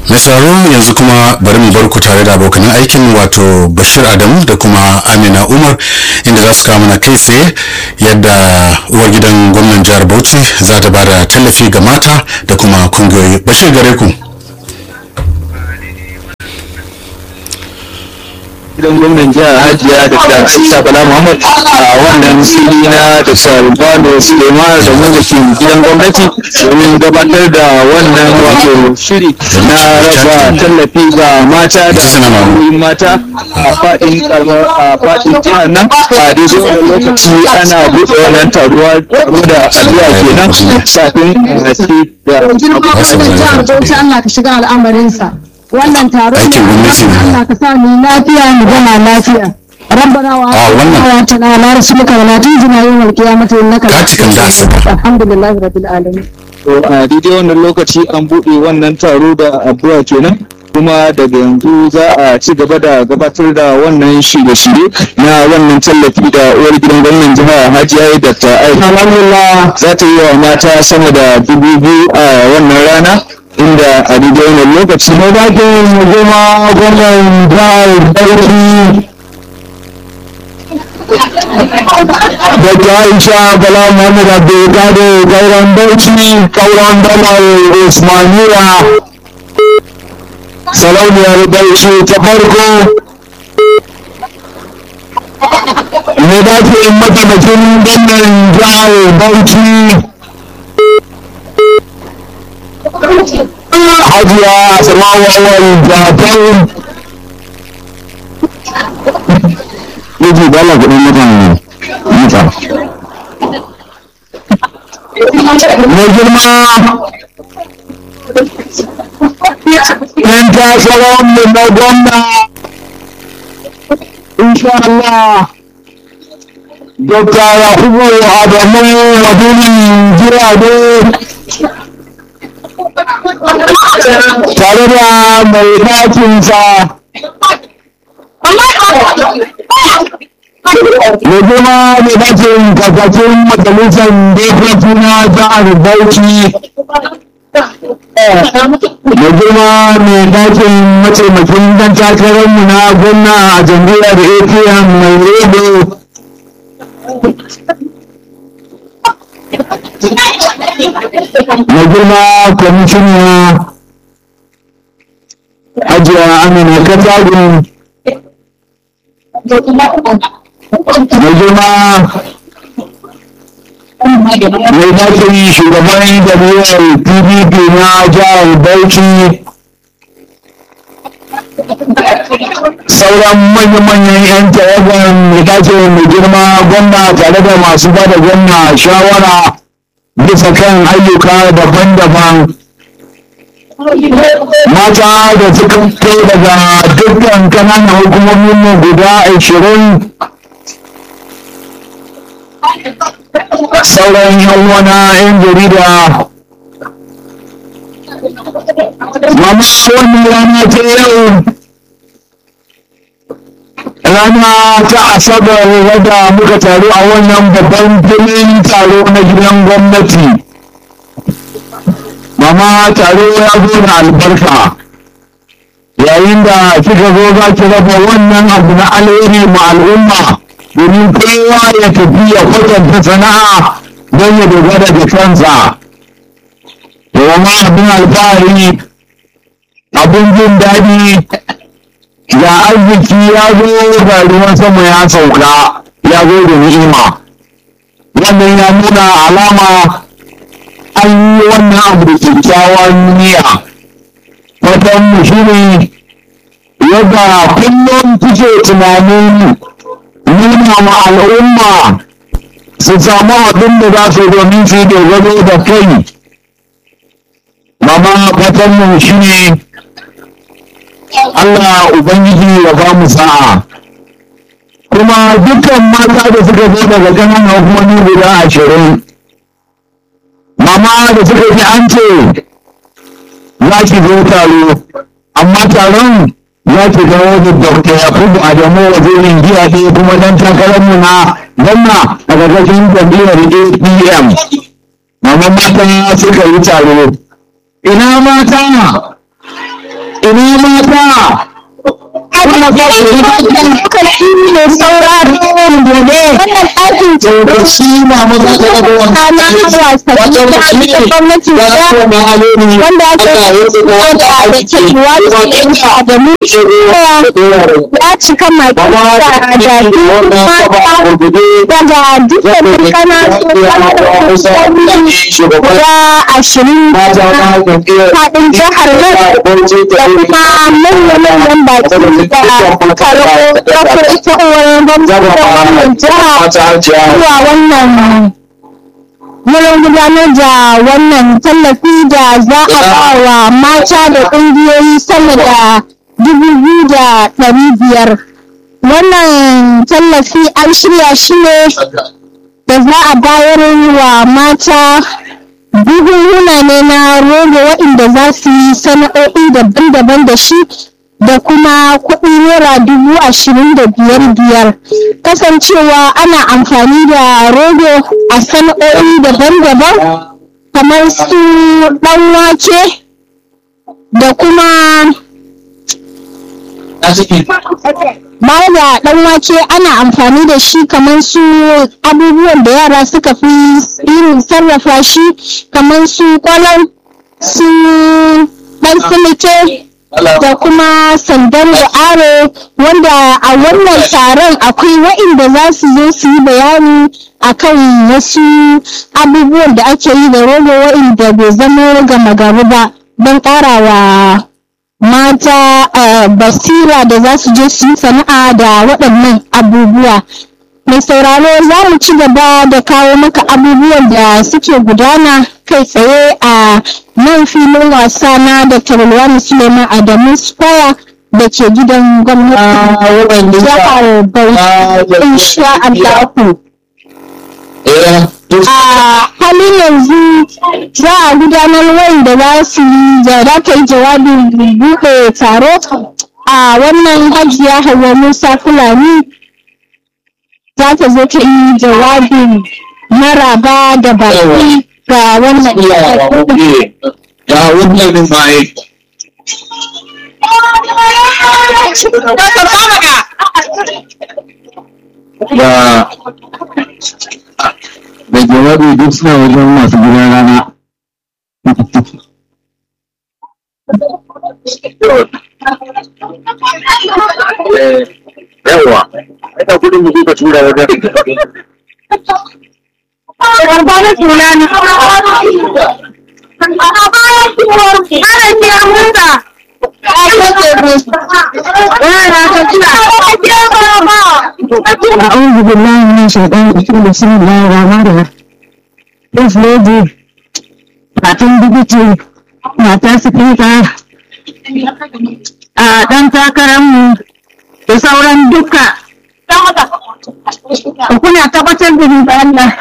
mai sauraro yanzu kuma bari mu bar ku tare da abokan aikin wato bashir adamu da kuma amina umar inda za su kawo mana kai tsaye yadda uwar gidan gwamnan jihar bauchi za ta ba da tallafi ga mata da kuma kungiyoyi bashir gare ku gidan gwamnan jihar hajiya da ta aisha bala muhammad a wannan fili na da sarubano suleiman da mulkin gidan gwamnati domin gabatar da wannan wato shiri na raba tallafi ga mata da hanyoyin mata a faɗin karamar a faɗin jihar nan a daidai wannan lokaci ana buɗe wannan taruwa taro da addu'a kenan kafin a ci da jihar Bauchi Allah ka shiga al'amarinsa wannan taro ne Aikin gwamnati ne. Allah ka sa mu lafiya mu gama lafiya ربنا wannan. وآتنا على رسلك ولا تنزنا يوم القيامة إنك لا Katikan da asuba. الحمد لله رب العالمين To a daidai wannan lokaci an buɗe wannan taro da addu'a kenan kuma daga yanzu za a ci gaba da gabatar da wannan shirye-shirye na wannan tallafi da uwar gidan gwamnan jiha hajiya dr aisha alhamdulillah za ta yi wa mata sama da dubu biyu a wannan rana inda a daidai wannan lokaci ne da ke goma gwamnan jihar bauchi Dr. Aisha Bala Muhammad Abdulkadir Gauran Bauchi Kauran Dalar Usmaniya Sarauniyar Bauchi ta farko Me dace mataimakin gwamnan jihar Bauchi Hajiya Asma'u Awal Jatau Yaji dala kuɗin mutane mita. Mai girma ‘yan takarar mu na gwamna insha Allah Dr. Yakubu Adamu Waduni Jirade tare da mai ɗakinsa ya zama mai dakin kakacin majalisar dokoki na jihar Bauchi ya zama mai dakin mataimakin dan takararmu na gwamna a jam'iyyar APM mai rebe mai girma kwamishina ajiya amina katagun mai girma mai dakin shugaban jami'ar pdp na jihar bauchi sauran manya-manyan 'yan tawagan mai dakin mai girma gwamna tare da masu bada gwamna shawara bisa kan ayyuka daban-daban mata da suka fito daga dukkan kananan hukumomin mu guda ashirin sauran yan wana yan jarida mama wannan rana ta yau rana ta asabar wadda muka taru a wannan babban filin taro na gidan gwamnati mama taro ya zo da albarka yayin da kika zo za ki raba wannan abu na alheri ma al'umma domin kowa ya tafi ya kwatanta sana'a don ya dogara da kansa domin abin alfahari abin jin daɗi ga arziki ya zo ga ruwan sama ya sauka ya zo da ni'ima wannan ya nuna alama an yi wannan abu da kyakkyawan niyya fatan mu shi ne yadda kullum kuke tunanin nuna ma al'umma su samu abin da za su domin su dogaro da kai mama fatan mu shi ne Allah Ubangiji ya ba mu sa'a kuma dukkan mata da suka zo daga ganin hukumomi guda ashirin mama da suka ji an ce za ki zo taro amma taron za ki dawo da dr yakubu adamu wazirin giya ɗaya kuma dan takararmu na gwamna a ƙarƙashin jam'iyyar apm mama mata suka yi taro ina mata ina mata kuna fa lokaci ne sauraro gobe wannan ɗakin da shi ma maza ta daga wannan na wasanni da ake gwamnati da wanda ake da da ke wasu da mu ya cika mata da da mata daga dukkanin kananun guda ashirin faɗin jihar nan da kuma manya-manyan baki da karɓo ɗaukar ita uwar gwamnatin wannan jiha zuwa wannan wurin gudanar da wannan tallafi da za a ba wa mata da ƙungiyoyi sama da dubu biyu da ɗari biyar wannan tallafi an shirya shi ne da za a bayar wa mata buhunhuna ne na rogo waɗanda za su yi sana'o'i daban-daban da shi da kuma kuɗi naira dubu ashirin da biyar biyar kasancewa ana amfani da rogo a sana'o'i daban-daban kamar su ɗan wake da kuma baya da ɗan wake ana amfani da shi kamar su abubuwan da yara suka fi irin sarrafa shi kamar su kwalar su ɗan silike da kuma sandan da aro wanda a wannan taron akwai wa'inda za su zo su yi bayani akan wasu abubuwan da ake yi da rogo wa'inda bai zama gama gari ba don ƙarawa mata basira da za su je su yi sana'a da waɗannan abubuwa mai sauraro za mu ci gaba da kawo maka abubuwan da suke gudana kai tsaye a nan filin wasa na da Tarulwani Suleiman Adamu Square da ke gidan gwamnati jihar Bauchi insha Allahu. A halin yanzu za a gudanar wanda za su yi da za ta yi jawabin buɗe taro a wannan hajiya Hauwa Musa Fulani za ta zo ta yi jawabin maraba da baki ga wannan ya wannan mai da da jawabi duk suna wajen masu gidan rana yawa ita kudin mu ka tura wajen Karba da suna ne. A bayan kiwon ana kira musa. أعوذ بالله من الشيطان الرجيم بسم الله الرحمن الرحيم This lady matan bigiti mata sifika a ɗan takararmu da sauran duka kuna tabbatar da ni da Allah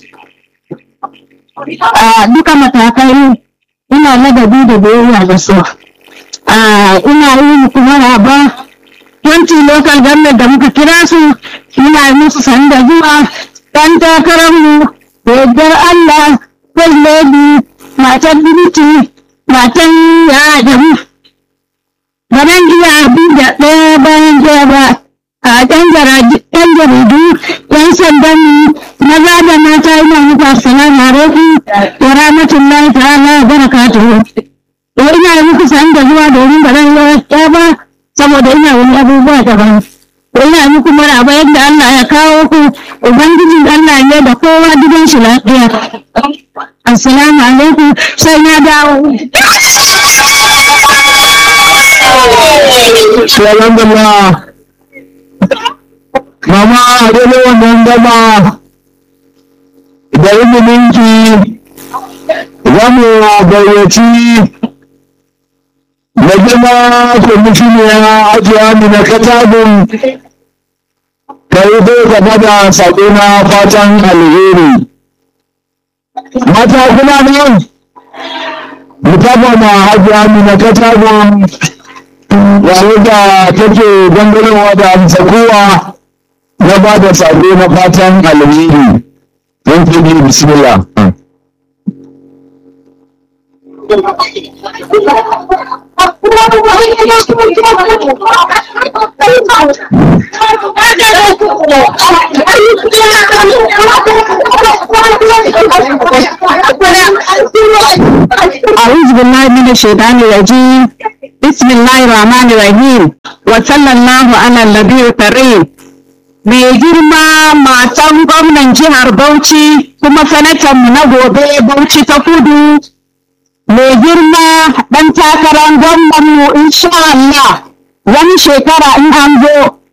a duka matakai ina ladabi da biyayya da su a ina yi kuma raba yanci local government da muka kira su ina yi musu sanda zuwa ɗan takararmu da yardar Allah first lady matan binti matan ya adamu ba zan iya abin da ɗaya bayan ɗaya ba a ɗan jaridu ɗan sandan maza da mata ina muku assalamu alaikum wa rahmatullahi ta'ala wa barakatuhu to ina yi muku sanda zuwa domin ba zan iya ba saboda ina wani abubuwa daban to ina yi muku maraba yadda Allah ya kawo ku ubangijin Allah ne da kowa gidan shi lafiya assalamu alaikum sai na dawo Alhamdulillah. Mama a daidai wannan gama da iliminki za mu gayyaci na girma kwamishiniya ajiye amina katabin ta yi zai gaba da saƙo na fatan alheri. Mata kuna nan? Mutafa ma ajiye amina katabin yayin da take gangarowa da amsa kowa na ba da sabo na fatan alheri don kudi bismillah أعوذ بالله من الشيطان الرجيم بسم الله الرحمن الرحيم وصلى الله على النبي الكريم mai girma matan gwamnan jihar Bauchi kuma sanatanmu na gobe Bauchi ta kudu mai girma ɗan takarar gwamnanmu insha Allah wani shekara in an zo